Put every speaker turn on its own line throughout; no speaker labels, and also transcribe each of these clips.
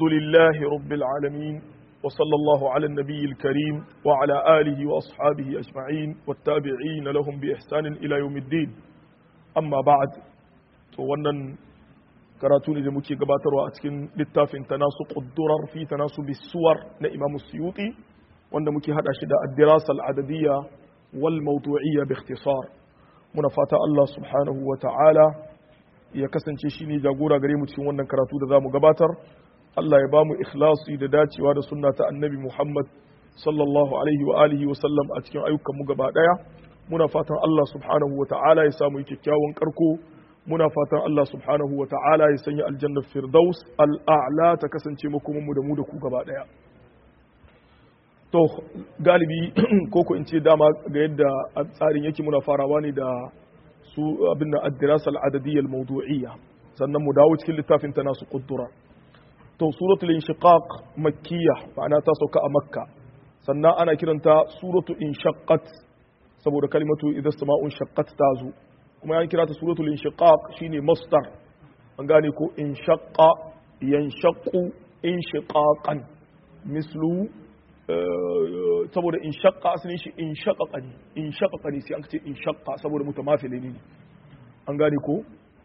الحمد لله رب العالمين وصلى الله على النبي الكريم وعلى آله وأصحابه أجمعين والتابعين لهم بإحسان إلى يوم الدين أما بعد wannan karatu ne da muke gabatarwa a cikin littafin tanasu ƙuddurar fi tanasu bisuwar na imamu suyuti wanda muke hada shi da addirasa al'adadiyya wal mawdu'iyya bi ikhtisar muna fata Allah subhanahu wa ta'ala ya kasance shi ne jagora gare mu cikin wannan karatu da za mu gabatar Allah ya ba mu ikhlasi da dacewa da sunna ta annabi Muhammad sallallahu alaihi wa alihi wa sallam a cikin ayyukan mu gaba daya muna fatan Allah subhanahu wa ta'ala ya samu kyakkyawan karko muna fatan Allah subhanahu wa ta'ala ya sanya aljannar firdaus al'a'la ta kasance makoman mu da mu da ku gaba daya to galibi ko ko in ce dama ga yadda tsarin yake muna farawa ne da su abin da addirasa al'adadiyya al-mawdu'iyya sannan mu dawo cikin littafin ta nasu kuddura to suratul inshiqaq makkiyya ma'ana ta sauka a makka sannan ana kiranta suratul inshaqqat saboda kalimatu idza sama'un shaqqat tazu kuma an kira ta suratul inshiqaq shine masdar an gane ko inshaqqa yanshaqqu inshiqaqan mislu saboda in shakka asalin shi in shakka ne in shakka ne sai an ce in shakka saboda mutamafili ne an gane ko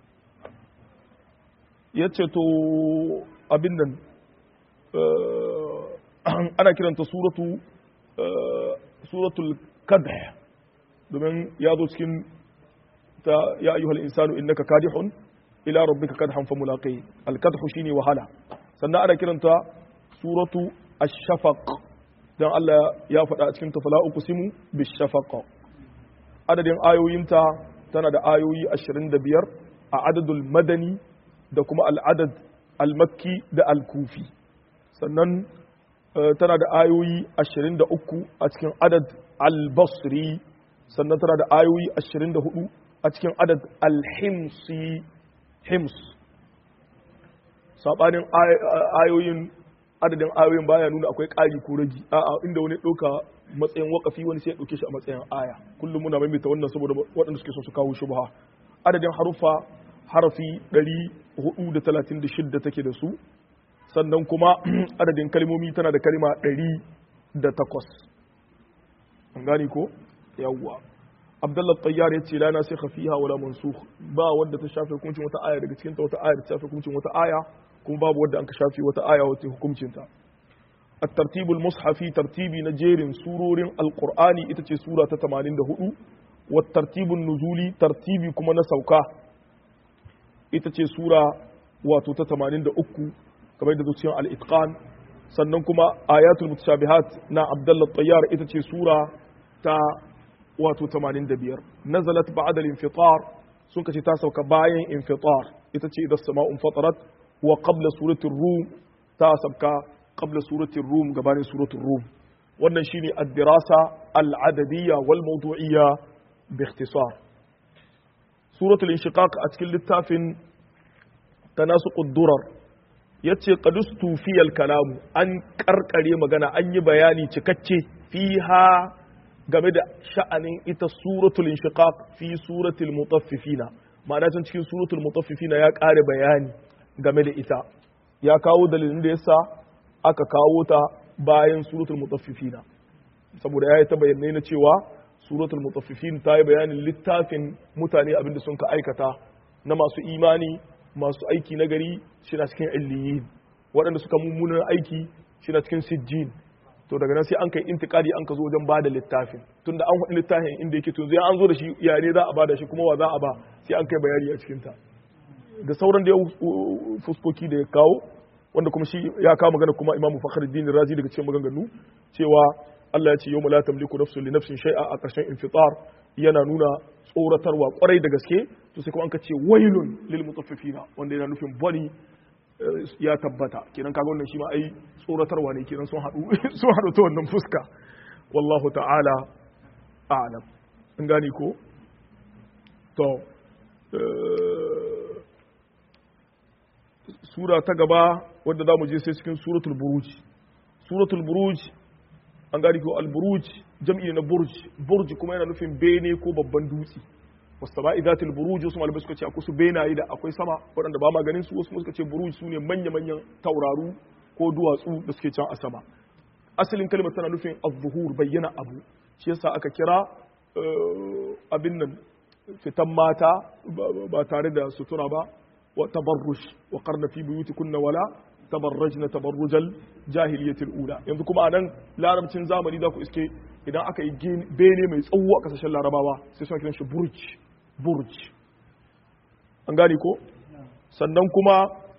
ya ce to abin nan ana kiranta suratu suratul kadh domin ya zo cikin ta ya ayyuhal insanu innaka kadihun ila rabbika kadhan fa mulaqi al kadhu shine wahala sannan ana kiranta suratu ash-shafaq don Allah ya faɗa a cikin tafala uku simu bishafaqa adadin ayoyinta tana da ayoyi 25 a adadul madani da kuma al'adad al-makki da al-kufi sannan tana da ayoyi 23 a cikin adad al-basri sannan tana da ayoyi 24 a cikin adad al-himsi hims saɓanin ayoyin adadin ayoyin baya nuna akwai ƙari ko ragi a'a inda wani ɗauka matsayin wakafi wani sai ya ɗauke shi a matsayin aya kullum muna maimaita wannan saboda waɗanda suke so su kawo shubha adadin haruffa harafi 436 take da su sannan kuma adadin kalmomi tana da kalma 108 an gane ko yawwa abdullah tayyar ya ce la na sai fiha wala mansukh ba wanda ta shafe hukuncin wata aya daga cikin ta wata aya ta shafe hukuncin wata aya kuma babu wadda an ka shafi wata aya wata hukuncinta الترتيب المصحفي ترتيبي نجير سورور القرآن إتتي سورة 84 والترتيب النزولي ترتيبي كما نسوكا إتتي سورة واتو 83 كما يددو سيان الإتقان sannan kuma ayatul mutashabihat na Abdullah Tayyar ita ce sura ta wato 85 nazalat ba'da al-infitar sun kace ta sauka bayan infitar ita ce idan sama'un fatarat wa qabla suratul rum ta sabka qabla suratul rum gabanin suratul rum wannan shine ad-dirasa al-adadiyya wal mawdu'iyya bi ikhtisar suratul inshiqaq a cikin littafin tanasuqud durar yace qadustu fi al-kalam an karkare magana an yi bayani cikakke fiha game da sha'anin ita suratul inshiqaq fi suratul mutaffifina ma'ana can cikin suratul mutaffifina ya kare bayani game da ita ya kawo dalilin da yasa aka kawo ta bayan suratul mutaffifina saboda ya yi ta bayanai na cewa suratul mutaffifin ta yi bayanin littafin mutane abinda sun ka aikata na masu imani masu aiki na gari shi na cikin illiyin waɗanda suka mummunan aiki shi na cikin sijjin to daga nan sai an kai intikadi an ka zo wajen bada littafin tunda an faɗi littafin inda yake to zai an zo da shi yare za a bada shi kuma wa za a ba sai an kai bayani a cikin ta da sauran da ya fuskoki da ya kawo wanda kuma shi ya kawo magana kuma Imam Fakhruddin Razi daga cikin maganganu cewa Allah ya ce yawma la tamliku nafsun li nafsin shay'a a ƙarshen infitar yana nuna tsoratarwa kwarai da gaske to sai kuma an ka ce wailun lil mutaffifina wanda yana nufin bani ya tabbata kenan kaga wannan shi ma ai tsoratarwa ne kenan sun haɗu sun haɗu ta wannan fuska wallahu ta'ala a'lam an gane ko to sura ta gaba wadda za mu je sai cikin suratul buruj suratul buruj an gani ko al-buruj jam'i na burj burj kuma yana nufin bene ko babban dutse wasama'i zatil buruj wasu malamai suka ce akwai su benaye da akwai sama waɗanda ba ma ganin su wasu suka ce buruj su ne manya-manyan tauraru ko duwatsu da suke can a sama asalin kalmar tana nufin az-zuhur bayyana abu shi yasa aka kira abin nan fitan mata ba tare da sutura ba wa tabarrush wa qarna fi buyutikunna wala tabarrajna tabarrujal jahiliyatil ula yanzu kuma anan larabcin zamani za ku iske idan aka yi bene mai tsawo a kasashen larabawa sai suna kiran shi burj burj an gane ko sannan kuma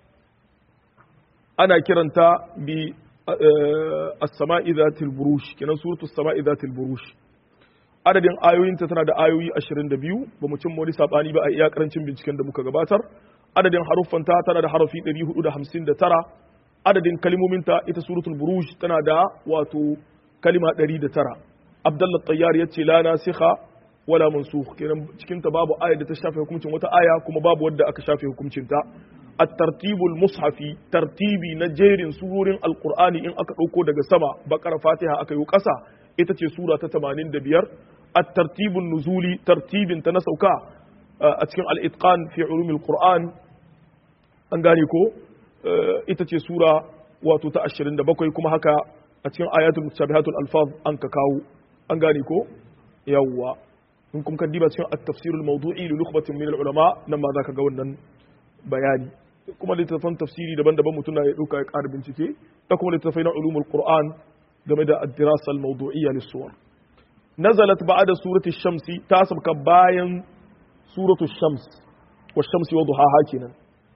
ana kiranta bi as-sama'i dhatil burush kenan suratu as-sama'i dhatil burush adadin ayoyinta tana da ayoyi 22 ba mu cin wani sabani ba a iya karancin binciken da muka gabatar adadin haruffanta tana da harafi 459 adadin kalimominta ita suratul buruj tana da wato kalima 109 abdullah tayyar yace la nasikha wala mansukh kenan cikin ta babu aya da ta shafe hukuncin wata aya kuma babu wadda aka shafe hukuncin ta at-tartibul mushafi tartibi na jerin surorin alqur'ani in aka dauko daga sama bakara fatiha aka yi kasa ita ce sura ta 85 at-tartibun nuzuli tartibin ta na sauka a cikin al-itqan fi ulumil qur'an an gane ko ita ce sura wato ta 27 kuma haka a cikin ayatul mutashabihatul alfaz an ka kawo an gane ko yawwa in kuma kan diba cikin at-tafsir al-mawdu'i li nukhbatin min al-ulama nan ma zaka ga wannan bayani kuma littattafan tafsiri daban-daban mutum na ya dauka ya ƙara bincike da kuma littattafai na ulumul qur'an game da ad-dirasa al-mawdu'iyya lis-suwar nazalat ba'da surati shamsi ta sabka bayan suratu shams wa shamsi wa duhaha kenan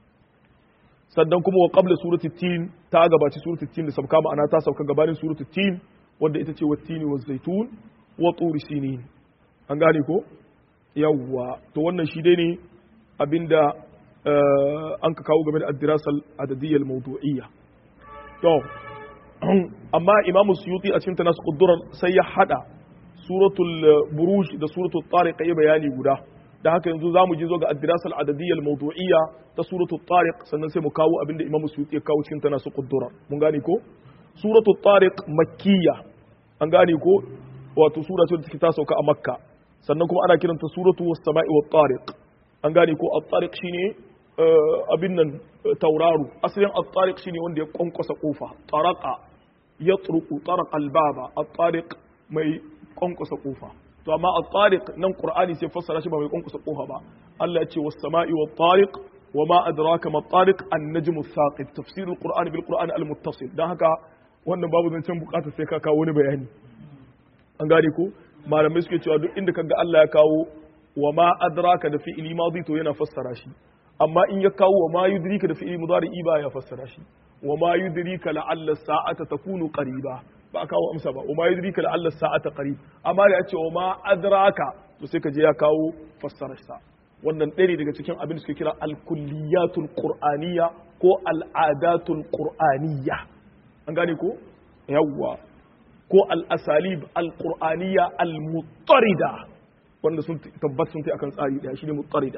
sannan kuma wa qabla surati tin ta gabaci surati tin da sabka ma'ana ta sauka gabanin surati tin wanda ita ce wattini wa zaitun wa turi sinin an gane ko yawwa to wannan shi dai ne abinda an ka kawo game da addirasal adadiyyar mawdu'iyya to amma imamu suyuti a cikin tanasu kudurar sai ya hada suratul buruj da suratul tariq ya bayani guda da haka yanzu za mu je zo ga addirasal adadiyyar mawdu'iyya ta suratul tariq sannan sai mu kawo abinda imamu suyuti ya kawo cikin tanasu kudurar mun gane ko suratul tariq makkiya an gane ko wato sura ce da take ta sauka a makka sannan kuma ana kiranta suratu was sama'i wat tariq an gane ko at-tariq shine abin nan tauraro asalin at-tariq shine wanda ya kwankwasa kofa taraqa yatruqu taraqa al-baba at-tariq mai kwankwasa kofa to amma at-tariq nan qur'ani sai fassara shi ba mai kwankwasa kofa ba Allah ya ce was sama'i wat tariq wama adraka ma at-tariq an-najmu ath-thaqib tafsir al-qur'ani bil qur'ani al-muttasil dan haka wannan babu zancen bukata sai ka kawo wani bayani an gane ko malamai suke cewa duk inda kaga Allah ya kawo wa ma adraka da fi'ili madi to yana fassara shi amma in ya kawo wa ma yudrika da fi'ili mudari ba ya fassara shi wa ma yudrika la'alla sa'ata takunu qariba ba a kawo amsa ba wa ma yudrika la'alla sa'ata qarib amma da ya ce wa ma adraka to sai ka je ya kawo fassarar sa wannan ɗaya ne daga cikin abin da suke kira al-kulliyatul qur'aniyya ko al-adatul qur'aniyya an gane ko yawwa ko al-asalib al-qur'aniyya al-muttarida wanda sun tabbat sun akan tsari daya shine muttarida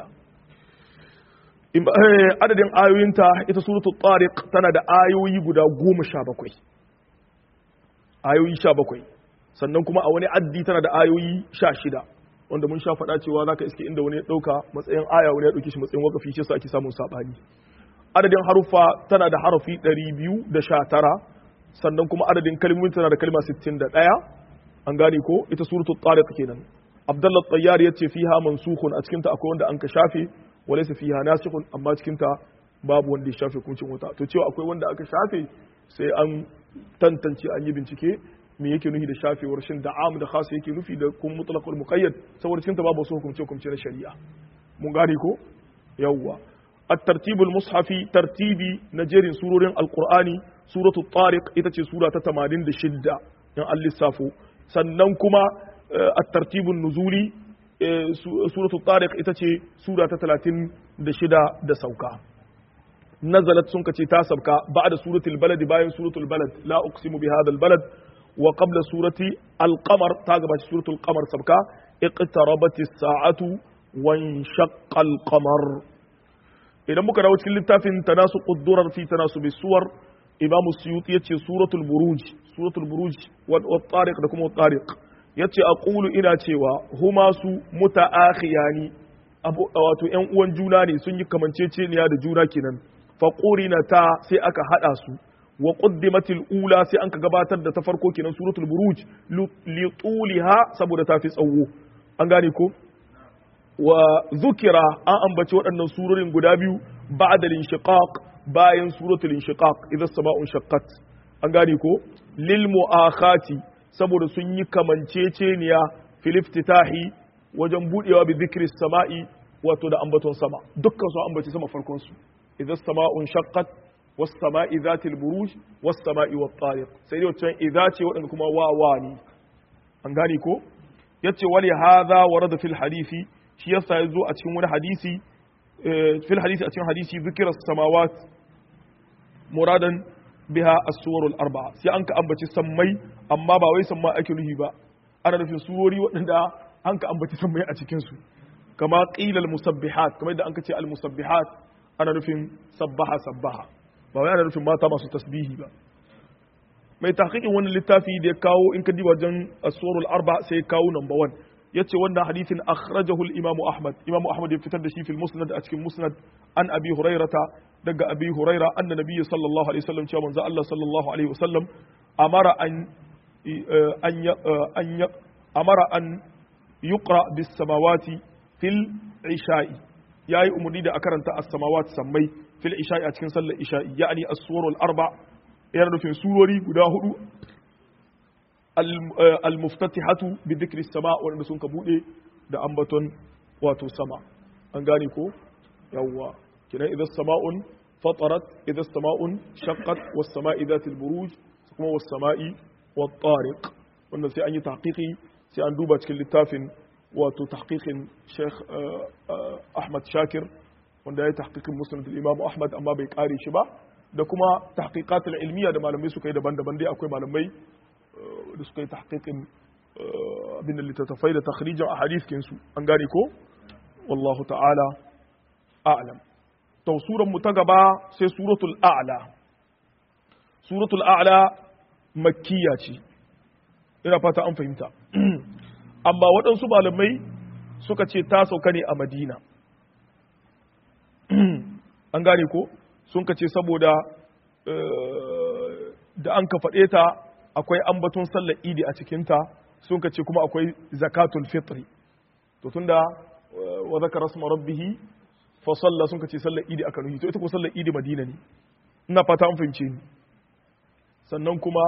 adadin ayoyinta ita suratul tariq tana da ayoyi guda goma sha bakwai ayoyi sha bakwai sannan kuma a wani addi tana da ayoyi sha shida wanda mun sha faɗa cewa zaka iske inda wani ya ɗauka matsayin aya wani ya ɗauki shi matsayin wakafi shi yasa ake samun saɓani adadin haruffa tana da harafi ɗari biyu da sha tara sannan kuma adadin kalmomin tana da kalma sittin da ɗaya an gane ko ita suratul tariq kenan abdullah tayyar yace fiha mansukhun a cikin ta akwai wanda an ka shafe walaysa fiha nasikhun amma cikin ta babu wanda ya shafe kuncin wuta to cewa akwai wanda aka shafe sai an tantance an yi bincike me yake nufi da shafewar shin da am da khas yake nufi da kun mutlaqul muqayyad saboda cikin ta babu wasu hukunce hukunce na shari'a mun gane ko yawwa الترتيب المصحفي ترتيبي نجرين سورة القرآن سورة الطارق إتتي سورة تتمانين دي شدة يعني اللسافو سننكما الترتيب النزولي سورة الطارق إتتي سورة تتلاتين دي شدة دي سوكا نزلت سنكة تاسبكا بعد سورة البلد باين سورة البلد لا أقسم بهذا البلد وقبل سورة القمر تاقبت سورة القمر سبكا اقتربت الساعة وانشق القمر idan muka dawo cikin littafin tanasu quddurar fi tanasu bisuwar imamu suyuti yace suratul buruj suratul buruj wa tariq da kuma tariq yace aqulu ina cewa huma su mutaakhiyani abu wato yan uwan juna ne sun yi kamanceceniya da juna kenan fa ta sai aka hada su wa quddimatil ula sai an ka gabatar da ta farko kenan suratul buruj li tuliha saboda ta fi tsawo an gane ko wa zukira an ambaci waɗannan surorin guda biyu ba'da linshiqaq bayan suratul inshiqaq idan sama'un shaqqat an gane ko lil mu'akhati saboda sun yi kamanceceniya fil iftitahi wajen budewa bi dhikri sama'i wato da ambaton sama dukkan su ambaci sama farkon su idan sama'un shaqqat was sama'i zatil buruj was sama'i wat tariq sai dai wancan idza ce wadanda kuma wa wa ne an gane ko yace wali hadha warada fil hadisi shi yasa yazo a cikin wani hadisi fil hadisi a cikin hadisi dhikra samawat muradan biha as-suwarul arba'a sai an ka ambaci sammai amma ba wai samma ake nuhi ba ana nufin surori waɗanda an ka ambaci sammai a cikin su kama qila al-musabbihat kamar yadda an ka ce al-musabbihat ana nufin sabbaha sabbaha ba wai ana nufin mata masu tasbihi ba mai tahqiqin wannan littafi da ya kawo in ka diba wajen as-suwarul arba sai ya kawo number 1 yace wannan hadisin akhrajahu al-imamu ahmad imamu ahmad ya fitar da shi fil musnad a cikin musnad an abi hurairata daga abi huraira anna nabiyyi sallallahu alaihi wasallam cewa manzo Allah sallallahu alaihi wasallam amara an an an amara an yuqra bis samawati fil isha'i yayi umurni da a karanta as-samawati sammai fil isha'i a cikin sallar isha'i ya'ni as-suwarul arba yana nufin surori guda hudu al-muftatihatu bi dhikri sama wanda sun ka bude da ambaton wato sama an gane ko yawwa kina idan sama'un fatarat idan sama'un shaqqat was sama'i dhatil buruj kuma was sama'i wat tariq wannan sai an yi tahqiqi sai an duba cikin littafin wato tahqiqin Sheikh Ahmad Shakir wanda ya yi tahqiqin musnad al-Imam Ahmad amma bai kare shi ba da kuma tahqiqatul ilmiya da malamai suka yi daban-daban dai akwai malamai da suka yi tahqiqin abin da littattafai da takhrijin ahadith su an gane ko wallahu ta'ala a'lam to suran mu ta gaba sai suratul a'la suratul a'la makkiya ce ina fata an fahimta amma waɗansu malamai suka ce ta sauka ne a madina an gane ko sun ka ce saboda da an ka faɗe ta akwai ambaton sallar idi a cikinta sun ka ce kuma akwai zakatul fitri to tunda wa zakara rasma rabbihi fa salla sun ka ce sallar idi aka nuhi to ita ko sallar idi madina ne ina fata an fahimce ni sannan kuma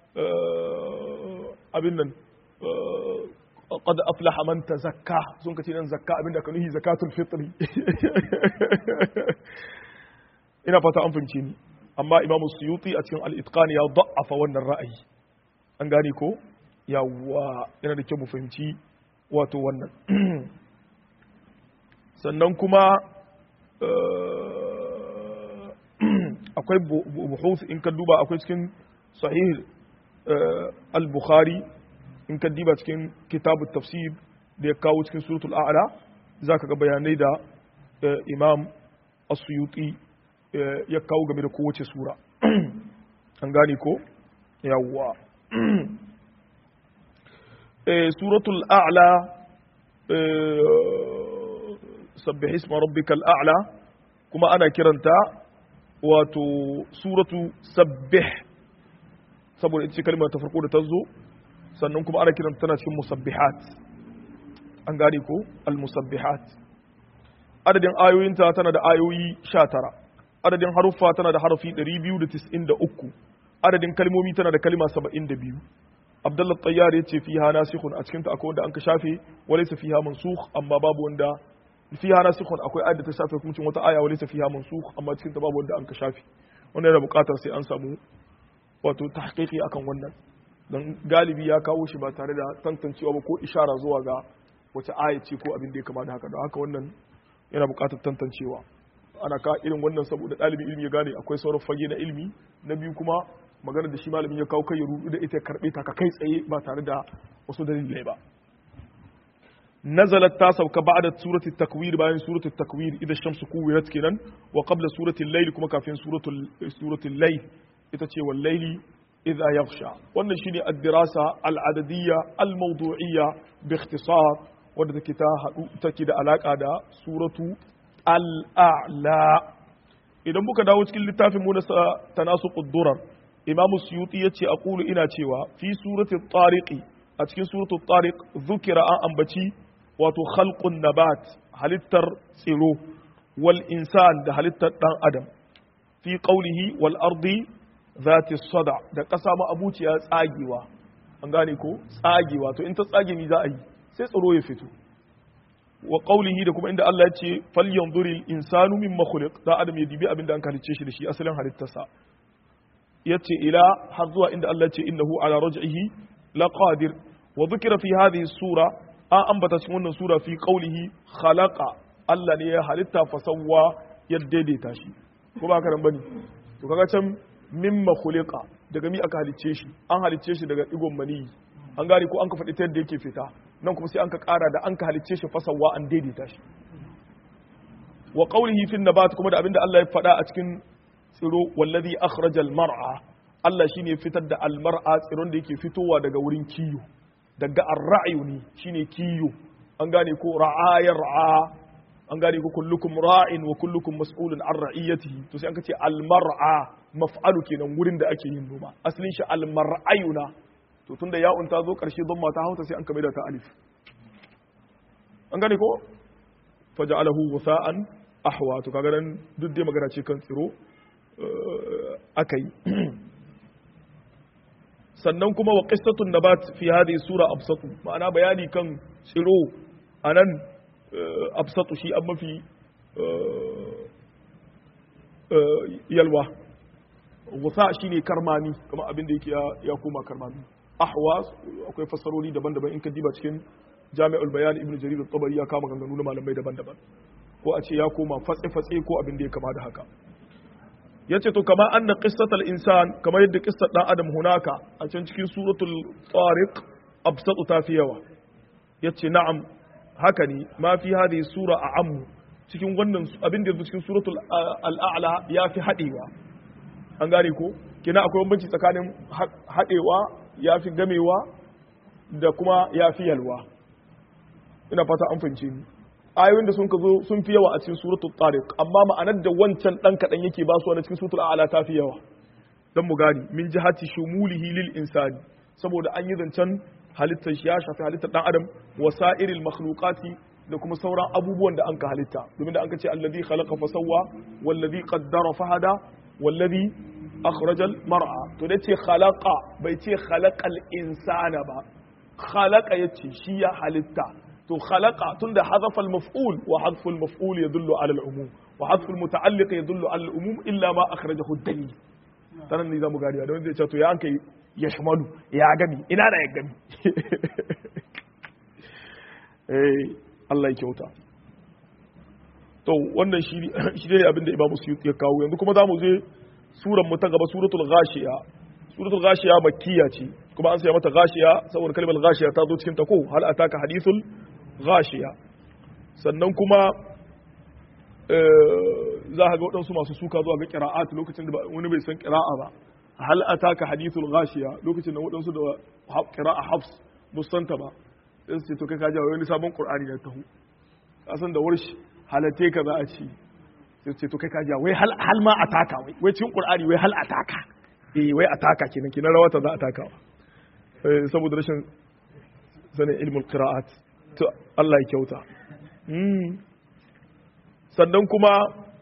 abin nan qad aflaha man tazakka sun ka ce nan zakka abin da aka nuhi zakatul fitri ina fata an fahimce ni amma imamu suyuti a cikin al-itqan ya da'afa wannan ra'ayi an gane ko yawa yana da kyau mu fahimci wato wannan sannan kuma akwai buhus in ka duba akwai cikin sahih al-bukhari in ka diba cikin kitabu tafsir da ya kawo cikin suratul a'la zaka ga bayanai da imam as-suyuti ya kawo game da kowace sura an gane ko yawwa suratul a'la sabbih isma rabbikal a'la kuma ana kiranta wato suratu sabbih saboda ita ce kalmar ta farko da ta zo sannan kuma ana kiranta tana cikin musabbihat an gane ko al-musabbihat adadin ayoyinta tana da ayoyi 19 adadin haruffa tana da harafi 293 adadin kalmomi tana da kalma 72 abdullah tayyar ya ce fiha nasikhun a cikinta akwai wanda an ka shafe walaysa fiha mansukh amma babu wanda fiha nasikhun akwai ayat da ta shafe hukuncin wata aya walaysa fiha mansukh amma cikinta babu wanda an ka shafe wannan yana buƙatar sai an samu wato tahqiqi akan wannan dan galibi ya kawo shi ba tare da tantancewa ba ko ishara zuwa ga wace aya ce ko abin da ya kama da haka don haka wannan yana buƙatar tantancewa ana ka irin wannan saboda ɗalibin ilimi ya gane akwai sauran fage na ilimi na biyu kuma magana da shi malamin ya kawo kai ya rudu da ita ya karɓe ta ka kai tsaye ba tare da wasu dalilai ba nazalat ta sauka ba'da suratul takwir bayan suratul takwir idan shamsu kuwirat kenan wa qabla suratul layl kuma kafin suratul suratul layl ita ce wal layli idha yaghsha wannan shine ad-dirasa al-adadiyya al-mawdu'iyya bi ikhtisar wadda take ta hadu take da alaka da suratu al'a'la idan muka dawo cikin littafin mu na tanasu ƙuddurar imamu suyuti yace aqulu ina cewa fi surati tariqi a cikin suratu tariq zukira an ambaci wato khalqun nabat halittar tsiro wal insan da halittar dan adam fi qawlihi wal ardi zati sada da kasa ma abuciya tsagewa an gane ko tsagewa to in ta tsage mi za a yi sai tsiro ya fito wa qawlihi da kuma inda Allah ya ce falyanzuril insanu mimma khuliq da adam ya dibi abin da an halicce shi da shi asalin halittarsa yace ila har zuwa inda Allah ya ce innahu ala raj'ihi laqadir wa dhukira fi hadhihi sura an ambata cikin wannan sura fi qawlihi khalaqa Allah ne ya halitta fasawwa ya daidaita shi ko ba karan bane to kaga can mimma khuliqa daga mi aka halicce shi an halicce shi daga digon mani an gane ko an ka faɗi ta yadda yake fita nan kuma sai an ka ƙara da an ka halicce shi fasawwa an daidaita shi wa qawlihi fi nabat kuma da abinda Allah ya faɗa a cikin tsiro wallazi akhrajal mar'a Allah shine fitar da almar'a tsiron da yake fitowa daga wurin kiyo daga ar-ra'yu ne shine kiyo an gane ko ra'ayar ra'a an gane ko kullukum ra'in wa kullukum mas'ulun an ra'iyatihi to sai an kace almar'a maf'alu kenan wurin da ake yin noma asalin shi almar'ayuna to tunda ya'un ta zo karshe don mata hauta sai an kame da ta alif an gane ko faja'alahu wasa'an ahwa to kaga nan duk dai magana ce kan tsiro akai sannan kuma wa qissatun nabat fi hadhihi sura absatu ma'ana bayani kan tsiro anan absatu shi an mafi yalwa gusa shine karmami kuma abin da yake ya koma karmami ahwa akwai fassarori daban-daban in ka diba cikin jami'ul bayan ibnu jarir at-tabari ya kama ganganu na malamai daban-daban ko a ce ya koma fatse-fatse ko abin da ya kama da haka yace to kama anna qissatal insan kamar yadda qissar dan adam hunaka a can cikin suratul tariq absatu ta fi yawa yace na'am haka ne ma fi hadhihi sura a'ammu cikin wannan abin da cikin suratul al'a'la ya fi hadewa an gane ko kina akwai bambanci tsakanin hadewa ya fi gamewa da kuma ya fi yalwa ina fata an fahimce ni ayoyin da sun ka zo sun fi yawa a cikin suratul tariq amma ma'anar da wancan dan kadan yake ba su a cikin suratul a'la ta fi yawa dan mu gani min jihati shumulihi lil insani saboda an yi zancen halittar shi ya shafi halittar dan adam wasa'iril makhluqati da kuma sauran abubuwan da an ka halitta domin da an ka ce allazi khalaqa fa sawwa wallazi qaddara fa hada wallazi akhrajal mar'a to da ce khalaqa bai ce khalaqal insana ba khalaqa yace shi ya halitta to khalaqa tunda hadafa al-maf'ul wa hadfu al-maf'ul yadullu ala al-umum wa hadfu al-muta'alliq yadullu ala al-umum illa ma akhrajahu ad-dalil sanan ne zamu gari da wanda zai ce to ya an kai ya shimalu ya gami ina da ya gami eh Allah ya kyauta to wannan shi shi ne abin da Imam Suyuti ya kawo yanzu kuma zamu je suran mu ta gaba suratul ghashiya suratul ghashiya makkiya ce kuma an saya mata ghashiya saboda kalmar ghashiya ta zo cikin ta ko hal ataka hadithul ghashiya sannan kuma za ka ga waɗansu masu suka zuwa ga qira'at lokacin da wani bai san qira'a ba hal ataka hadithul ghashiya lokacin da waɗansu da qira'a hafs musanta ba sai su ce to kai ka jawo wani sabon qur'ani da tahu kasan da warshi halate ka za a ci sai ce to kai ka jawo wai hal hal ma ataka wai wai cikin qur'ani wai hal ataka eh wai ataka kenan kenan rawata za a takawa saboda rashin sanin ilmul qira'at to Allah ya kyauta sannan kuma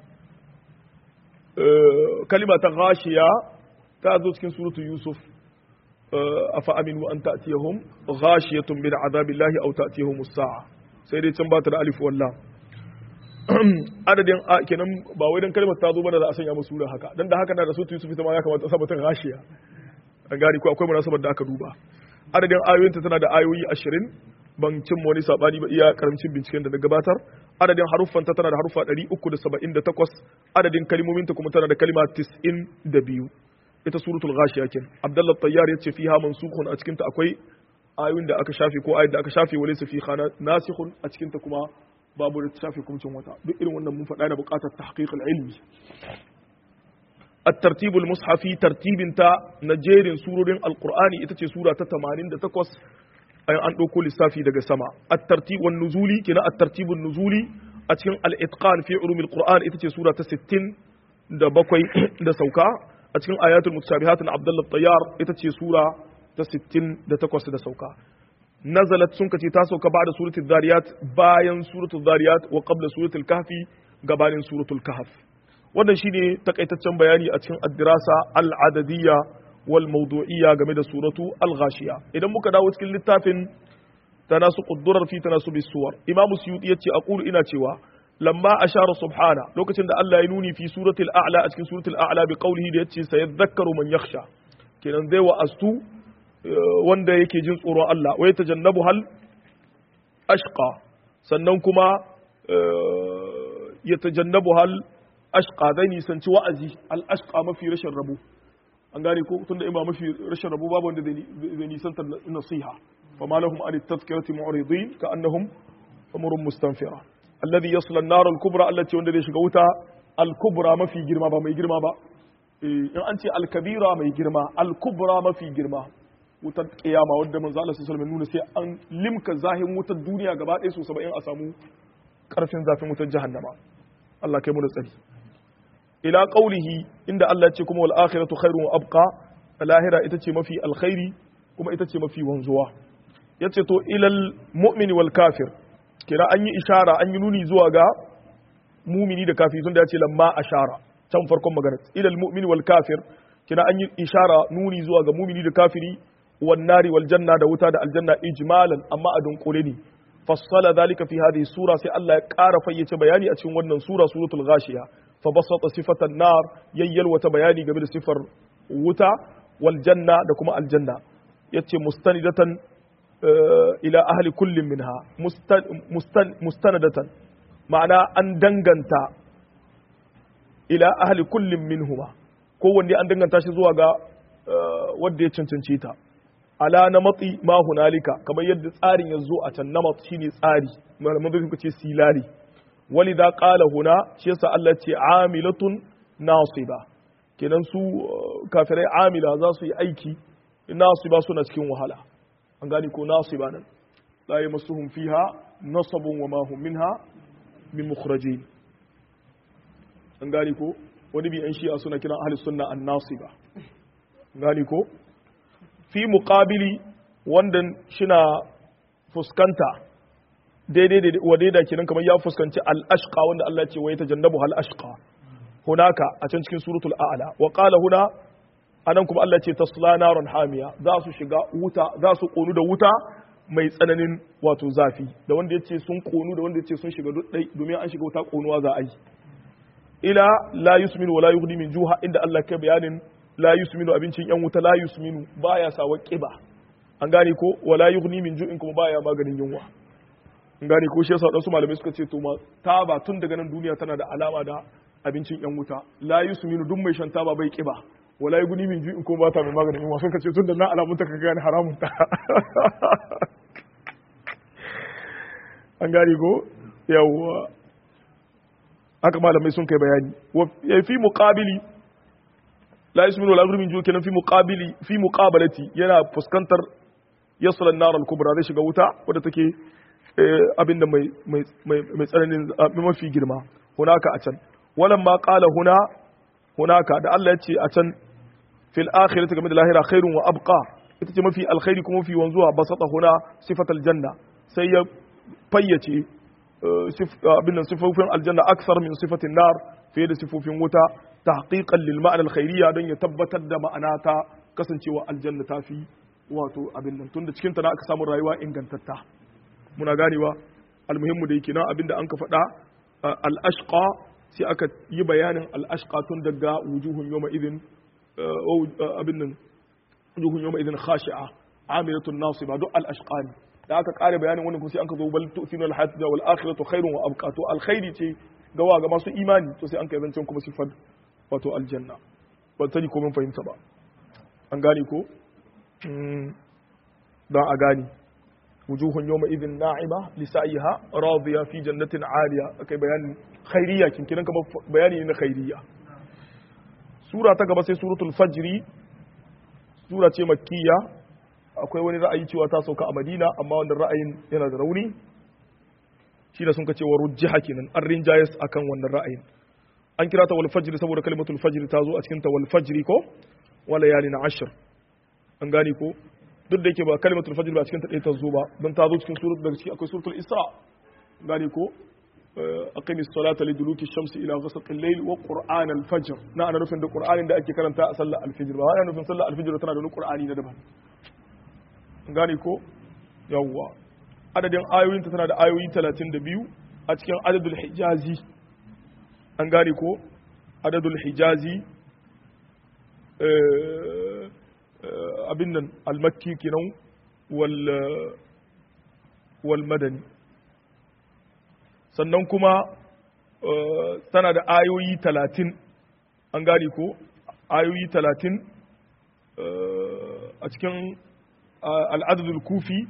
kalima ta ghashiya ta zo cikin suratu yusuf afa aminu an ta'tiyahum ghashiyatun min azabillahi aw ta'tiyahum as-sa'a sai dai can ba ta da alif wallah adadin kenan ba wai dan kalmar ta zo bane da a sanya musu sura haka dan da haka na da suratu yusuf ita ma ya kamata a sabata ghashiya an gari ko akwai munasabar da aka duba adadin ayoyinta tana da ayoyi 20 ban cin wani sabani ba iya karamcin binciken da na gabatar adadin haruffanta tana da haruffa 378 adadin kalmominta kuma tana da kalma 92 ita suratul ghashiya ken abdullah tayyar yace fiha mansukhun a cikin ta akwai ayoyin da aka shafe ko ayoyin da aka shafe wale su fi khana nasikhun a cikin ta kuma babu da shafe kumcin wata duk irin wannan mun faɗa da buƙatar tahqiq ilmi الترتيب المصحفي ترتيب تا نجيرين سورين القرآن ita سورة 88 ayan an ɗauko lissafi daga sama at-tartib wan nuzuli kina at-tartib nuzuli a cikin al-itqan fi ulum al-qur'an ita ce sura ta 60 da bakwai da sauka a cikin ayatul mutashabihat na Abdullah Tayyar ita ce sura ta 68 da sauka nazalat sun kace ta sauka ba'da suratul zariyat bayan suratul zariyat wa qabla suratul kahfi gabanin suratul kahf wannan shine takaitaccen bayani a cikin ad-dirasa al-adadiyya wal mawdu'iyya game da suratu al-ghashiya idan muka dawo cikin littafin tanasu quddurar fi tanasubi suwar imamu suyuti yace aqulu ina cewa lamma ashara subhana lokacin da Allah ya nuni fi suratul a'la a cikin suratul a'la bi qawlihi da yace sayadhakkaru man yakhsha kenan zai wa astu wanda yake jin tsoron Allah wai tajannabu hal ashqa sannan kuma ya tajannabu hal ashqa zai nisanci wa'azi al ashqa mafi rashin rabo an gane ko tunda in ba mafi rashin rabo babu wanda zai nisanta nasiha fama lahum an tadhkirati mu'ridin ka annahum umurun mustanfira alladhi yasla an-nar al-kubra allati wanda zai shiga wuta al-kubra mafi girma ba mai girma ba in an ce al-kabira mai girma al-kubra mafi girma wutar kiyama wadda manzo Allah sallallahu alaihi nuna sai an limka zahin wutar duniya gaba ɗaya so 70 a samu karfin zafin wutar jahannama Allah kai mu da tsari ila qaulihi inda Allah ya ce kuma wal akhiratu khairun wa abqa lahira ita ce mafi alkhairi kuma ita ce mafi wanzuwa yace to ilal mu'mini wal kafir kira an yi ishara an yi nuni zuwa ga mumini da kafiri tunda ya ce lamma ashara can farkon magana ilal mu'mini wal kafir kira an yi ishara nuni zuwa ga mumini da kafiri wan nari wal janna da wuta da aljanna ijmalan amma a dunkule ne fassala zalika fi hadhihi sura sai Allah ya ƙara fayyace bayani a cikin wannan sura suratul ghashiya fa basata sifatan nar yayyal wata bayani game da sifar wuta wal janna da kuma aljanna yace mustanidatan ila ahli kullin minha mustanadatan ma'ana an danganta ila ahli kullin minhuma kowanne an danganta shi zuwa ga wanda ya cancanci ta ala na matsi ma hunalika kamar yadda tsarin ya zo a can namat shine tsari malaman zai ce silari wali da qala huna shi yasa Allah ce amilatun nasiba kenan su kafirai amila za su yi aiki nasiba suna cikin wahala an gani ko nasiba nan la yamassuhum fiha nasabun wa ma hum minha min mukhrajin an gani ko wani bi an shi'a suna kiran ahli sunna an nasiba an gani ko fi muqabili wanda shina fuskanta daidai da wadaida kenan kamar ya fuskanci al-ashqa wanda Allah ya ce wa yatajannabu hal ashqa hunaka a can cikin suratul a'la wa qala huna anan kuma Allah ce tasla naron hamiya za su shiga wuta za su konu da wuta mai tsananin wato zafi da wanda ya ce sun konu da wanda ya ce sun shiga dai domin an shiga wuta konuwa za a yi ila la yusminu wa la yughni min juha inda Allah kai bayanin la yusminu abincin yan wuta la yusminu baya sawa kiba an gane ko wa la yughni min ju'in kuma baya maganin yunwa an gane ko shi yasa wadansu malamai suka ce to ma taba tun daga nan duniya tana da alama da abincin yan wuta la yusminu duk mai shan taba bai kiba wala guni min ji in ko ba ta mai maganin yunwa sun kace tun da na alamun ta ka gane haramun ta an gane ko yawwa haka malamai sun kai bayani wa fi muqabili la yasminu wala guni min ji kenan fi muqabili fi muqabalati yana fuskantar yasla an-nar al-kubra zai shiga wuta wadda take abinda mai mai mai tsananin mafi girma hunaka a can walamma qala huna hunaka da Allah ya ce a can fil akhirati game da lahira khairun wa abqa ita ce mafi alkhairi kuma mafi wanzuwa basata huna sifatal janna sai ya fayyace abin nan sifofin aljanna aksar min sifatin nar fiye da sifofin wuta tahqiqan lil ma'ana alkhairiyya don ya tabbatar da ma'ana ta kasancewa aljanna ta fi wato abin nan tunda cikin ta na aka samu rayuwa ingantatta muna ganewa almuhimmu da yake nan abinda an ka faɗa al-ashqa sai aka yi bayanin al-ashqa tun daga wujuhun yawma idin abin nan wujuhun yawma idin khashi'a amilatun nasiba duk al-ashqani da aka kare bayanin wannan kuma sai an ka zo bal tu'thinu al-hayat wal akhiratu khairun wa abqa to alkhairi ce gawa ga masu imani to sai an kai zancen kuma sifar wato aljanna ban sani ko mun fahimta ba an gane ko don a gane wujuhun yawma idin na'ima li sa'iha radiya fi jannatin 'aliya akai bayanin khairiyya kin kiran kamar bayani ne na khairiyya sura ta gaba sai suratul fajri sura ce makkiya akwai wani ra'ayi cewa ta sauka a madina amma wannan ra'ayin yana da rauni shi da sun ka cewa rujjiha kenan an rinjayes akan wannan ra'ayin an kira ta wal fajr saboda kalimatul fajr ta zo a cikin ta wal fajr ko wala yalin ashr an gane ko duk da yake ba kalimatul fajr ba cikin ta ɗaya ta zo ba don ta zo cikin suratul daga ciki akwai suratul isra gane ko aqimi salata li duluki shamsi ila ghasaqi al-layl wa qur'an al-fajr na ana nufin da qur'anin da ake karanta a sallar al-fajr ba ana nufin sallar al-fajr tana da wani qur'ani na daban gane ko yawwa adadin ayoyin ta tana da ayoyi 32 a cikin adadul hijazi an gane ko adadul hijazi abin nan al-makki kenan wal wal madani sannan kuma tana da ayoyi talatin an gane ko ayoyi talatin a cikin al'adadul kufi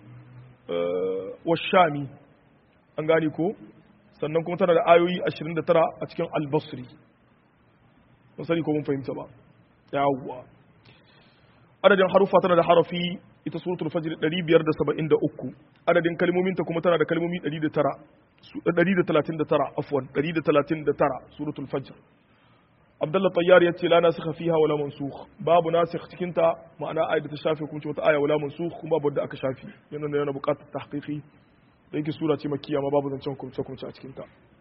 wa shami an gane ko sannan kuma tana da ayoyi 29 a cikin albasri mun sani ko mun fahimta ba yawwa adadin harufa tana da harafi ita suratul fajr 573 adadin kalmominta kuma tana da kalmomi 109 139 afwan 139 suratul fajr Abdullah Tayyar ya ce la nasikha fiha wala mansukh babu nasikh cikin ta ma'ana ayat da ta shafe kuma ce wata aya wala mansukh kuma babu da aka shafi yana da yana buƙatar tahqiqi da yake sura ce makkiya ma babu zancen hukunce hukunce a cikin ta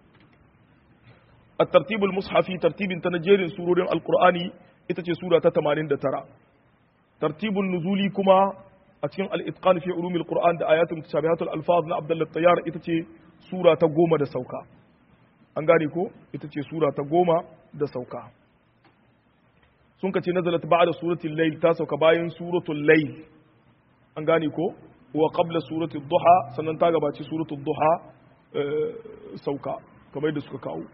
الترتيب المصحفي ترتيب تنجير سورة القرآن ita سورة 89 ترتيب النزول كما أتكلم الإتقان في علوم القرآن ده آيات متشابهات الألفاظ عبد الله الطيار ita sura ta goma da sauka an gane ko ita ce sura ta goma da sauka sun ka ce nazalat ba'da suratul layl ta sauka bayan suratul layl an gane ko wa qabla suratul duha sannan ta gabaci suratul duha sauka kamar da suka kawo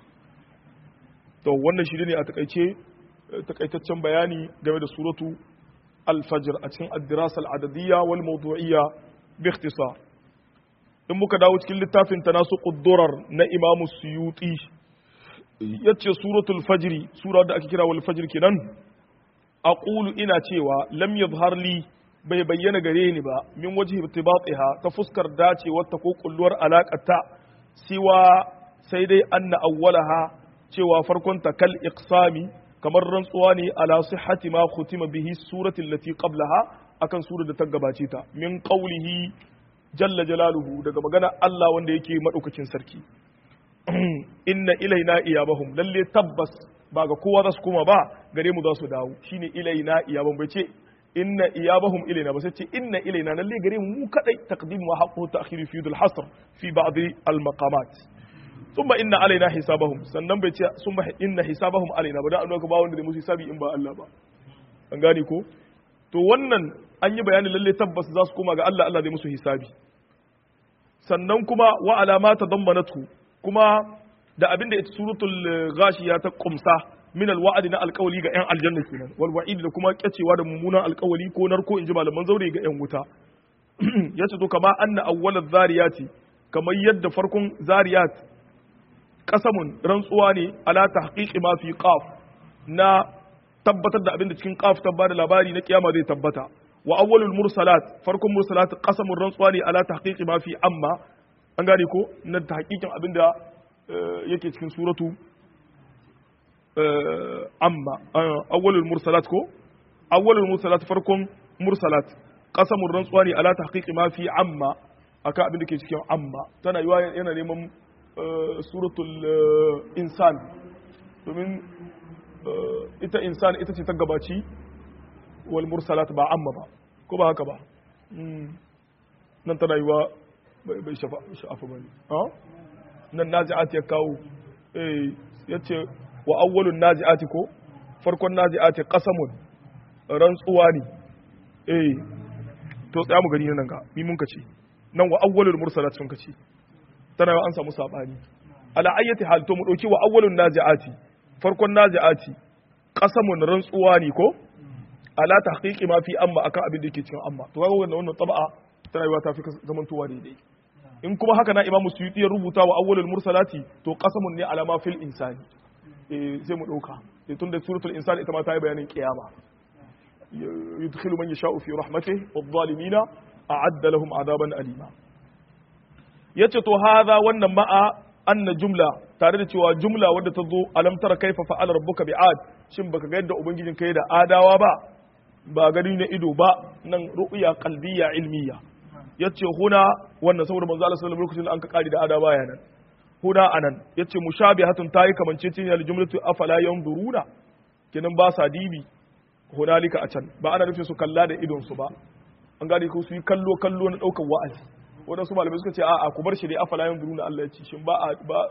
to wannan shi ne a takaice takaitaccen bayani game da suratu al-fajr a cikin ad-dirasa al-adadiyya wal mawdu'iyya bi ikhtisar in muka dawo cikin littafin ta nasu ƙuddurar na imamu suyuti ya ce suratul fajiri sura da ake kira wal fajir kenan a ƙulu ina cewa lam yadhhar li bai bayyana gare ni ba min waje ibtibatiha ta fuskar dacewar ta ko kulluwar alaƙata siwa sai dai anna awwalaha cewa farkon ta kal iqsami kamar rantsuwa ne ala sihhati ma khutima bihi suratul lati qablaha akan surar da ta gabace ta min qawlihi jalla jalaluhu daga magana Allah wanda yake madaukakin sarki inna ilaina iyabahum lalle tabbas ba ga kowa za su koma ba gare mu za su dawo shine ilaina iyabahum bai ce inna iyabahum ilaina ba sai ce inna ilaina lalle gare mu mu kadai taqdim wa haqqu ta'khir fi yudul hasr fi ba'd al maqamat thumma inna alaina hisabahum sannan bai ce thumma inna hisabahum alaina ba da annabi ba wanda da musu hisabi in ba Allah ba an gane ko to wannan an yi bayani lalle tabbas za su koma ga Allah Allah zai musu hisabi sannan kuma wa alamata dammanatu kuma da abinda ita suratul ghashiya ta kumsa min alwa'di na alqawli ga yan aljanna kenan wal wa'id da kuma kyacewa da mummunan alqawli ko narko inji malaman zaure ga yan wuta yace to kama anna awwalaz zariyati kamar yadda farkon zariyat qasamun rantsuwa ne ala tahqiqi ma fi qaf na tabbatar da abin da cikin qaf ta bada labari na kiyama zai tabbata wa awwalul mursalat farkon mursalat qasamur rantsuwa ne ala tahqiqi ma fi amma an gane ko na tahqiqin abin da yake cikin suratu amma awwalul mursalat ko awwalul mursalat farkon mursalat qasamur rantsuwa ne ala tahqiqi ma fi amma akan abin da ke cikin amma tana yiwa yana neman suratul insan domin ita insan ita ce ta gabaci wal mursalat ba amma ba ko ba haka ba nan tana yi wa bai sha'afa ba ne nan nazi'ati ya kawo ya ce wa awwalun nazi'ati ko farkon nazi'ati qasamun rantsuwa ne eh to tsaya mu gani nan ga mi mun kace nan wa awwalul mursalat sun kace tana an samu sabani ala ayyati hal to mu dauki wa awwalun nazi'ati farkon nazi'ati qasamun rantsuwa ne ko ala tahqiqi ma fi amma akan abin da yake cikin amma to kaga wannan wannan taba'a tana yiwa ta fi zamantowa daidai in kuma haka na imamu suyuti ya rubuta wa awwalul mursalati to qasamun ne ala ma fil insani eh sai mu dauka eh tunda suratul insan ita ma ta yi bayanin kiyama yudkhilu man yasha'u fi rahmatihi wadh-dhalimina a'adda lahum adaban alima yace to hadha wannan ma'a anna jumla tare da cewa jumla wadda ta zo alam tara kaifa fa'ala rabbuka bi'ad shin baka ga yadda ubangijin kai da adawa ba ba gani na ido ba nan ru'ya qalbiyya ilmiya yace huna wannan saboda manzo Allah sallallahu alaihi wasallam lokacin da an ka kari da adawa ya nan huna anan yace mushabihatun tayi kamanceceniya da jumlatu afala yanzuruna kenan ba sa dibi hunalika a can ba ana nufin su kalla da idon su ba an gane ko su yi kallo kallo na daukar wa'azi wadansu malamai suka ce a'a ku bar shi dai afala yanzuruna Allah ya ce shin ba a ba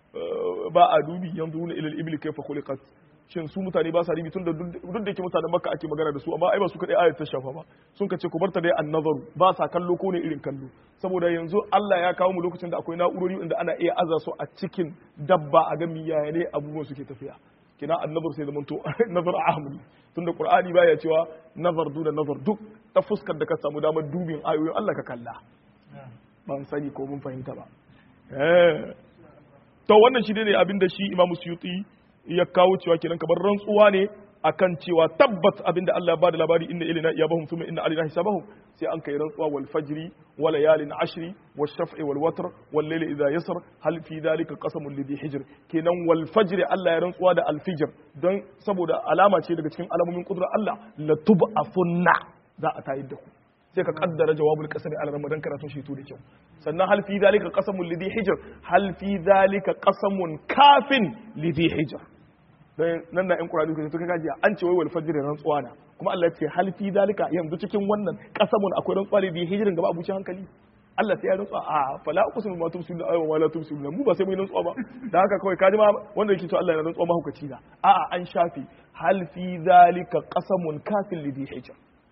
ba a dubi yanzuruna ila al-ibli kayfa khuliqat shin su mutane ba sa dibi tun da duk da yake mutanen makka ake magana da su amma ai ba su kadai ayat ta shafa ba sun ka ce ku barta dai annazaru ba sa kallo ko ne irin kallo saboda yanzu Allah ya kawo mu lokacin da akwai na'urori inda ana iya aza su a cikin dabba a ga miya ne abubuwan suke tafiya kina annazar sai zamanto nazar ahmadi tunda qur'ani baya cewa nazar duna nazar duk ta fuskar da ka samu damar dubin ayoyin Allah ka kalla ban sani ko mun fahimta ba eh to wannan shi ne abin da shi Imam Suyuti ya kawo cewa kenan kamar rantsuwa ne akan cewa tabbat abinda Allah ya bada labari inna ilaina iyabahum thumma inna alaina hisabahum sai an kai rantsuwa wal fajri wa layalin ashri wash shaf'i wal watr wal layli idha yasr hal fi dhalika qasamun lidhi hijr kenan wal fajri Allah ya rantsuwa da al fajr don saboda alama ce daga cikin alamomin kudrar Allah la tub'athunna za a tayar da ku sai ka kaddara jawabul qasami al ramadan karatun shi to da kyau sannan hal fi dhalika qasamun lidhi hijr hal fi dhalika qasamun kafin lidhi hijr dan nan na yan qur'ani ko suka gajiya an ce wai wal fajr rantsuwa na kuma Allah ya ce hal fi dalika yanzu cikin wannan qasamun akwai rantsuwa da hijirin gaba abuci hankali Allah sai ya rantsuwa a fala uqsimu ma tumsilu ay wa la tumsilu mu ba sai mu rantsuwa ba dan haka kawai kaji ma wanda yake to Allah ya rantsuwa mahukaci da a'a an shafi hal fi dalika qasamun kafin lidhi hijr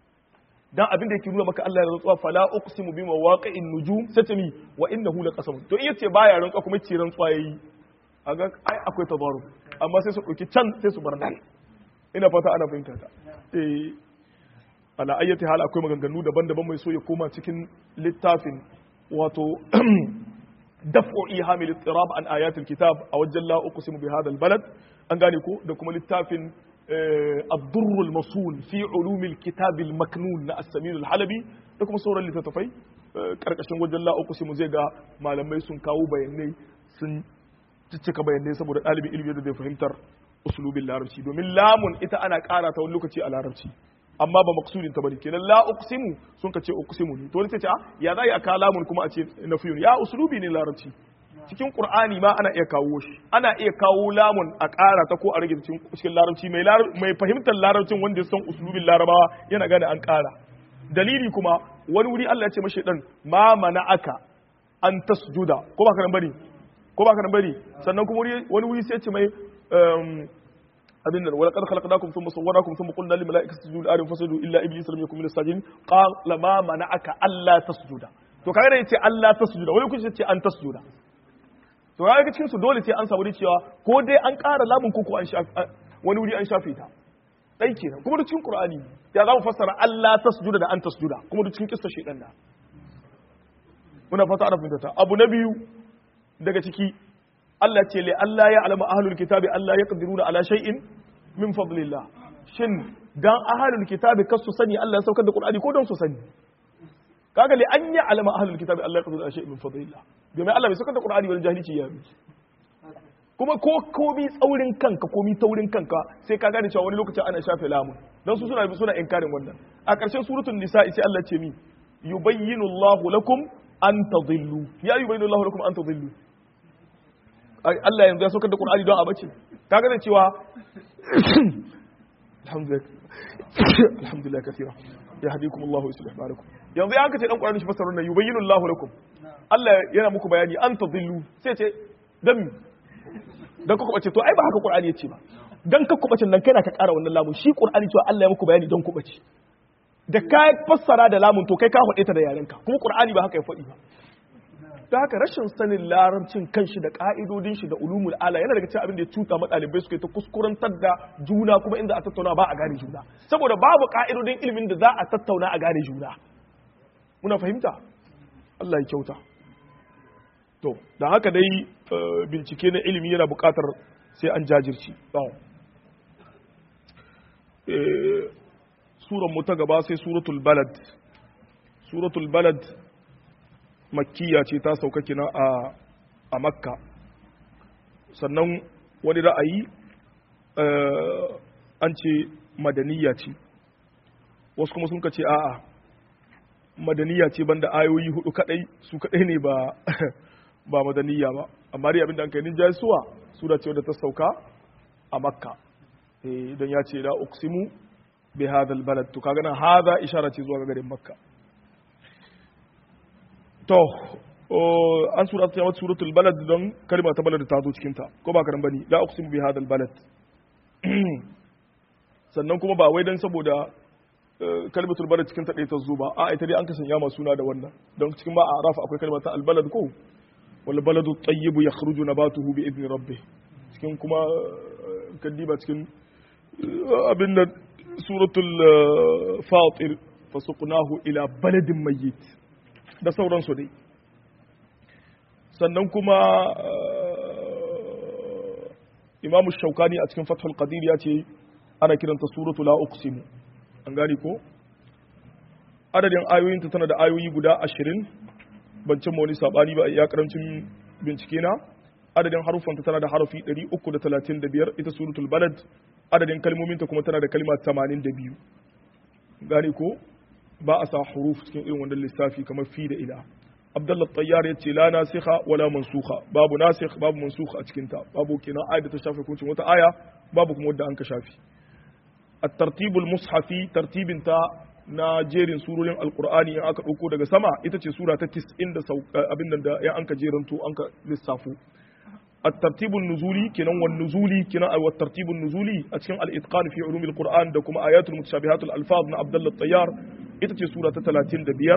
dan abin da yake nuna maka Allah ya rantsuwa fala uqsimu bi mawaqi'in nujum satami wa innahu laqasam to in yace baya rantsuwa kuma ce rantsuwa yayi aga ai akwai tabaru amma sai su ɗauki can sai su bar nan ina fata ana fahimta ta eh ala ayyati hal akwai maganganu daban-daban mai so ya koma cikin littafin wato daf'u ihamil ittirab an ayatul kitab a wajen la uqsimu bi hadha balad an gane ko da kuma littafin الضر المصون في علوم الكتاب المكنون na السمين الحلبي da kuma sauran littattafai karkashin wajen la uqsimu zai ga malamai sun kawo bayanai sun cika bayanai saboda ɗalibin ilimi da zai fahimtar usulubin larabci domin lamun ita ana ƙara ta wani lokaci a larabci amma ba maksudin ta bane kenan la uqsimu sun ka ce uqsimu ne to wani sai ce ya za a ka lamun kuma a ce nafiyun ya usulubi ne larabci cikin qur'ani ma ana iya kawo shi ana iya kawo lamun a ƙara ta ko a rage cikin larabci mai mai fahimtar larabcin wanda ya san usulubin larabawa yana gane an ƙara dalili kuma wani wuri Allah ya ce mashi dan ma mana'aka an tasjuda ko ba ka nan bane ko ba ka nan bari sannan kuma wani wuri sai ce mai abin nan wala qad khalaqnakum thumma sawwarakum thumma qulna lil malaikati isjudu adam fasjudu illa iblis lam yakun min as-sajidin qala ma mana'aka alla tasjuda to kaga da yace alla tasjuda wani kuma yace an tasjuda to kaga cikin su dole sai an samu cewa ko dai an ƙara lamun ko ko an shafi wani wuri an shafe ta dai kenan kuma da cikin qur'ani ya za mu fassara alla tasjuda da an tasjuda kuma da cikin kissa shedan da muna fata ana fahimta abu na biyu daga ciki Allah ce li Allah ya alama ahlul kitabi Allah ya qadiruna ala shay'in min fadlillah shin dan ahlul kitabi kasu sani Allah ya saukar da Qur'ani ko don su sani kaga li an ya alama ahlul kitabi Allah ya qadiruna ala shay'in min fadlillah domin Allah bai saukar da Qur'ani wal jahilci ya bi kuma ko komi tsaurin kanka komi taurin kanka sai ka gane cewa wani lokaci ana shafe lamun dan su suna suna inkarin wannan a ƙarshen suratul nisa sai Allah ce mi yubayyinu Allahu lakum an tadillu ya yubayyinu Allahu lakum an tadillu Allah yanzu ya saukar da Qur'ani don a bace kaga da cewa alhamdulillah alhamdulillah kathira ya hadikum Allahu yuslih balakum yanzu ya kace dan Qur'ani shi fasarun nan yubayyinu Allahu lakum Allah yana muku bayani an tadillu sai ce dan dan ku bace to ai ba haka Qur'ani yace ba dan ka kubacin nan kai na ka ƙara wannan lamun shi Qur'ani cewa Allah ya muku bayani don kubace da ka fassara da lamun to kai ka faɗe ta da yarenka kuma Qur'ani ba haka ya faɗi ba da haka rashin sanin larabcin kanshi da ka'idodin shi da ulumul ala yana daga cikin abin da ya cuta ma ɗalibai suka yi ta kuskurantar da juna kuma inda a tattauna ba a gane juna saboda babu ka'idodin ilimin da za a tattauna a gane juna muna fahimta Allah ya kyauta to da haka dai bincike na ilimi yana buƙatar sai an jajirci suran mu ta gaba sai suratul balad suratul balad makkiya ce ta sauka kina a a makka sannan wani ra'ayi an ce madaniya ce wasu kuma sun ka ce a'a madaniya ce banda ayoyi hudu kadai su kadai ne ba ba madaniya ba amma dai abinda an kai ninja suwa sura ce wadda ta sauka a makka don ya ce la uqsimu bi hadha balad to kaga nan hadha ishara ce zuwa ga garin makka to an sura ta yawa suratul balad don kalma ta balad ta zo cikin ta ko ba karan bane la uqsimu bi hadha balad sannan kuma ba wai dan saboda kalmatul balad cikin ta ɗaya ta zo ba a ita dai an kasan yama suna da wannan don cikin ba a arafa akwai kalmar ta albalad ko wal baladu tayyibu yakhruju nabatuhu bi idni rabbih cikin kuma kaddiba cikin abin da suratul fatir fasuqnahu ila baladin mayyit da sauransu dai sannan kuma imamu shaukani a cikin fathul qadir ya ce ana kiranta suratu la uqsimu an gani ko adadin ayoyinta tana da ayoyi guda ashirin ban cimma wani sabani ba ya karancin bincike na adadin harufanta tana da harafi 335 ita suratul balad adadin kalmominta kuma tana da kalma 82 gane ko ba a sa huruf cikin irin wannan lissafi kamar fi da ila abdullah tayyar yace la nasikha wala mansukha babu nasikh babu mansukh a cikin ta babu kenan ayat ta shafe hukuncin wata aya babu kuma wadda an ka shafi at-tartib al-mushafi tartibin ta na jerin surorin alqur'ani in aka dauko daga sama ita ce sura ta 90 da abin nan da ya an ka jeranto an ka lissafo الترتيب النزولي كنا والنزولي كنا أو الترتيب النزولي أتكلم الإتقان في علوم القرآن دكما آيات المتشابهات الألفاظ من عبد الله الطيار إتتي سورة 30 دبير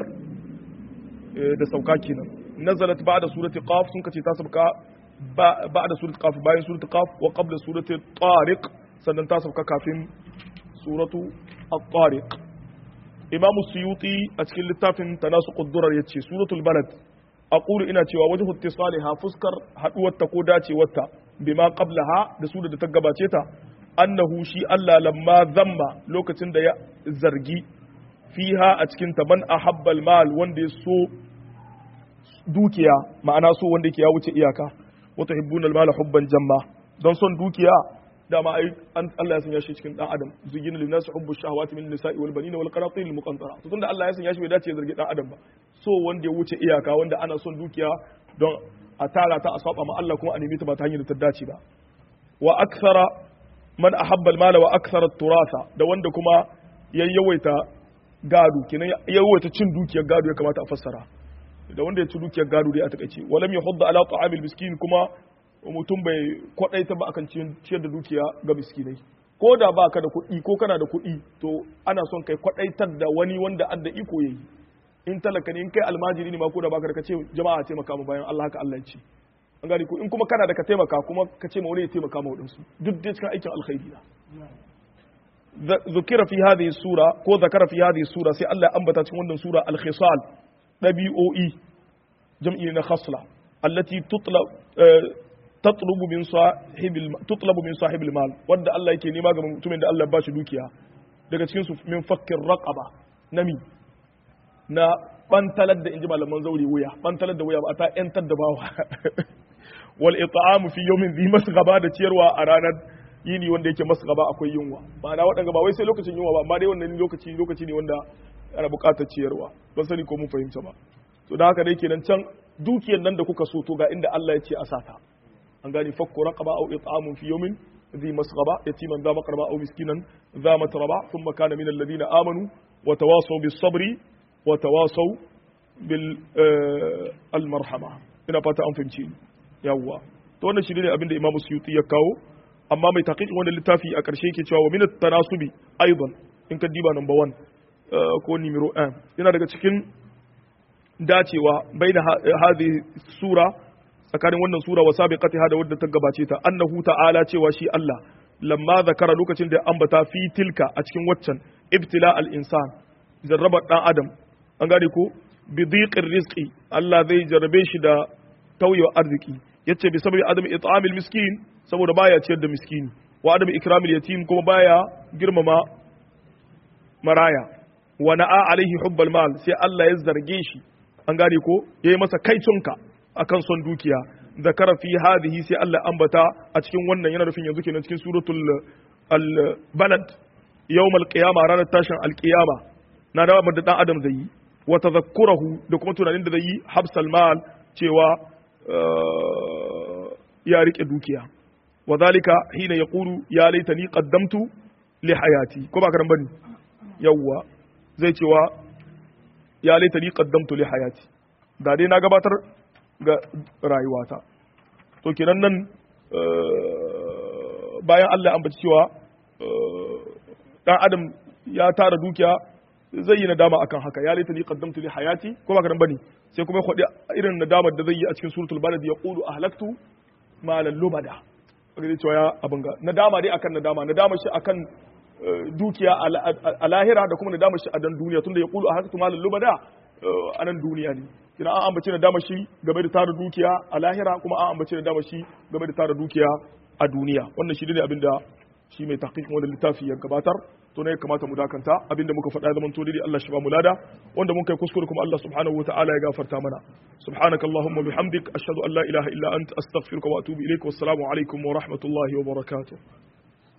da sauka kenan nazalat ba'da surati qaf sun kace ta sauka ba'da surati qaf bayan surati qaf wa qabla surati tariq sannan ta sauka kafin suratu at-tariq imam suyuti a cikin littafin tanasuqud durar yace suratul balad aqulu ina cewa wajhu ittisaliha fuskar haduwar ta ko dacewar ta bima qablaha da su da ta gabace ta annahu shi Allah lamma zamma lokacin da ya zargi fiha a cikin ta man ahabbal mal wanda ya so dukiya ma'ana so wanda yake ya wuce iyaka wata hibbunal mala hubban jamma don son dukiya dama ai Allah ya sanya shi cikin dan adam zuyina lin nasi hubbu shahawati min nisa'i wal banina wal qanatir al muqantara to tunda Allah ya sanya shi bai dace ya zargi dan adam ba so wanda ya wuce iyaka wanda ana son dukiya don a tara ta a saba ma Allah kuma a nemi ta ba ta hanyar da ta dace ba wa akthara man ahabba al mala wa akthara turasa da wanda kuma yayyawaita gado kenan yawaita cin dukiyar gado ya kamata a fassara da wanda ya ci dukiyar gado dai a takaice walam yahudda ala ta'amil miskin kuma mutum bai kwadaita ba akan ciyar da dukiya ga miskinai ko da ba ka da kuɗi ko kana da kuɗi to ana son kai kwadaitar da wani wanda adda iko yayi in talaka ne in kai almajiri ne ma ko da baka da kace jama'a taimaka mu bayan Allah haka Allah ya ce an gani ko in kuma kana da ka taimaka kuma ka ce ma wani ya taimaka ma wadansu duk dai cikin aikin alkhairi na ذكر في هذه السورة كو ذكر في هذه السورة سي الله أنبت تكون سورة الخصال نبي أو إي جمعين خصلة التي تطلب تطلب من صاحب تطلب من صاحب المال ود الله yake nema ga mutumin da Allah ba shi dukiya daga cikin su min fakkir raqaba nami na bantalar da inji malaman zauri wuya bantalar da wuya ba ta yantar da bawa wal it'am fi yawmin dhi masghaba da ciyarwa a ranar yini wanda yake masu gaba akwai yunwa ma'ana waɗanda ba wai sai lokacin yunwa ba amma dai wannan lokaci lokaci ne wanda ana buƙatar ciyarwa ban sani ko mun fahimta ba to da haka dai kenan can dukiyar nan da kuka so to ga inda Allah ya ce a sata an gane fakku raqaba aw it'amun fi yawmin dhi masghaba yatiman dha maqraba aw miskinan dha matraba thumma kana min alladhina amanu wa tawasaw bis sabri wa tawasaw bil al marhama ina fata an fahimci yawwa to wannan shi ne abin da Imam Suyuti ya kawo amma mai taqiqin wannan littafi a ƙarshe yake cewa wa min at-tanasubi aidan in ka diba number 1 ko numero 1 yana daga cikin dacewa baina hadhihi sura tsakanin wannan sura wa sabiqatiha da wadda ta gabace ta annahu ta'ala cewa shi Allah lamma zakara lokacin da ambata fi tilka a cikin waccan ibtila al-insan jarraba dan adam an gane ko bi dhiqir rizqi Allah zai jarrabe shi da tauyewa arziki yace bi sababi adam it'amil miskin saboda baya ciyar da miskini wa adam ikramil yatim kuma baya girmama maraya wa na'a alaihi hubbal mal sai Allah ya zarge shi an gane ko yayi masa kaitunka akan son dukiya zakara fi hadhihi sai Allah ambata a cikin wannan yana nufin yanzu kenan cikin suratul al-balad yawmal qiyama ranar tashin al-qiyama na da da dan adam zai yi wa tadhakkurahu da kuma tunanin da zai yi habsal mal cewa ya rike dukiya wa zalika hina yaqulu ya laitani qaddamtu li hayati ko ba karan bane yawwa zai cewa ya laitani qaddamtu li hayati da dai na gabatar ga rayuwata to kenan nan bayan Allah an baci cewa dan adam ya tara dukiya zai yi nadama akan haka ya laitani qaddamtu li hayati ko ba karan bane sai kuma kwadi irin nadamar da zai yi a cikin suratul balad ya qulu ahlaktu malan lubada kaga cewa ya abin ga nadama dai akan nadama nadama shi akan dukiya a lahira da kuma nadama shi a dan duniya tunda ya qulu ahlaktu malan lubada a nan duniya ne kina an ambace nadama shi game da tara dukiya a lahira kuma an ambace nadama shi game da tara dukiya a duniya wannan shi ne abin da shi mai tahqiqin wannan littafi ya gabatar to ne ya kamata mu dakanta abinda muka faɗa zaman to dai Allah shi ba mu lada wanda mun kai kuskure kuma Allah subhanahu wataala ya gafarta mana subhanakallahumma bihamdik ashhadu an la ilaha illa anta astaghfiruka wa atubu ilaik wassalamu alaikum wa rahmatullahi wa barakatuh